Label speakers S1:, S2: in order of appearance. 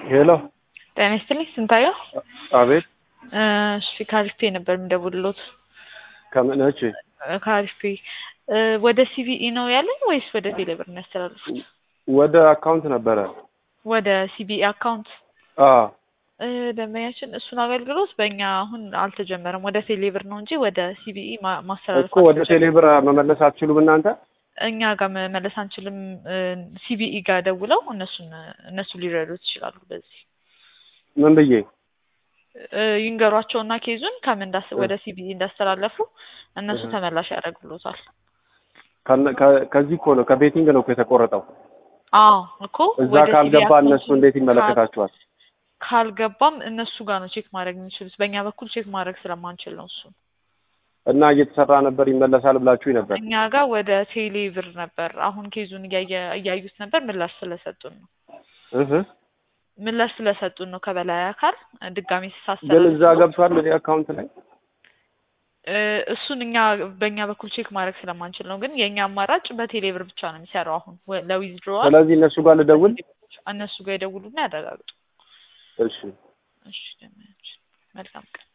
S1: ሄሎ
S2: ጤና ይስጥልኝ ስንታየው
S1: አቤት
S2: እሺ ከአሪፍ ነበር የምደውልሎት
S1: ከምን እሺ
S2: ከአሪፍ ወደ ሲቢኢ ነው ያለን ወይስ ወደ ቴሌብር ነው ያስተላልፉት
S1: ወደ አካውንት ነበረ
S2: ወደ ሲቢኢ አካውንት
S1: አ
S2: ደንበኛችን እሱን አገልግሎት በእኛ አሁን አልተጀመረም ወደ ቴሌብር ነው እንጂ ወደ ሲቢኢ ማ- ማስተላለፍ
S1: እኮ ወደ ቴሌብር መመለስ አትችሉም እናንተ
S2: እኛ ጋር መመለስ አንችልም ሲቢኢ ጋር ደውለው እነሱን እነሱ ሊረዱት ይችላሉ በዚህ
S1: ምን ብዬ
S2: እ ይንገሯቸውና ኬዙን ከምን እንዳስ ወደ ሲቢኢ እንዳስተላለፉ እነሱ
S1: እህ።
S2: ተመላሽ ያደርግሎታል
S1: ከነ- ከ- ከዚህ እኮ ነው ከቤቲንግ ነው እኮ የተቆረጠው
S2: አዎ እኮ
S1: እዛ
S2: ወደ
S1: ካልገባ
S2: ሲቢኢ
S1: እነሱ
S2: አካውንቱ
S1: እንዴት ይመለከታቸዋል
S2: ካልገባም እነሱ ጋር ነው ቼክ ማድረግ የሚችሉት በእኛ በኩል ቼክ ማድረግ ስለማንችል ነው እሱ
S1: እና እየተሰራ ነበር ይመለሳል ብላችሁ ነበር
S2: እኛ ጋር ወደ ቴሌ ብር ነበር አሁን ኬዙን እያየ- እያዩት ነበር ምላሽ ስለሰጡን ነው
S1: እህ
S2: ምላሽ ስለሰጡን ነው ከበላይ አካል ድጋሚ
S1: ግን
S2: ሳስተላልፍ
S1: እዛ ገብቷል እኔ አካውንት ላይ
S2: እ እሱን እኛ በእኛ በኩል ቼክ ማድረግ ስለማንችል ነው። ግን የእኛ አማራጭ በቴሌ ብር ብቻ ነው የሚሰራው አሁን ወ- ለዊዝድሮዋል
S1: ስለዚህ እነሱ ጋር ልደውል
S2: እነሱ ጋር ይደውሉና ያረጋግጡ።
S1: እሺ
S2: እሺ፣ መልካም ቀን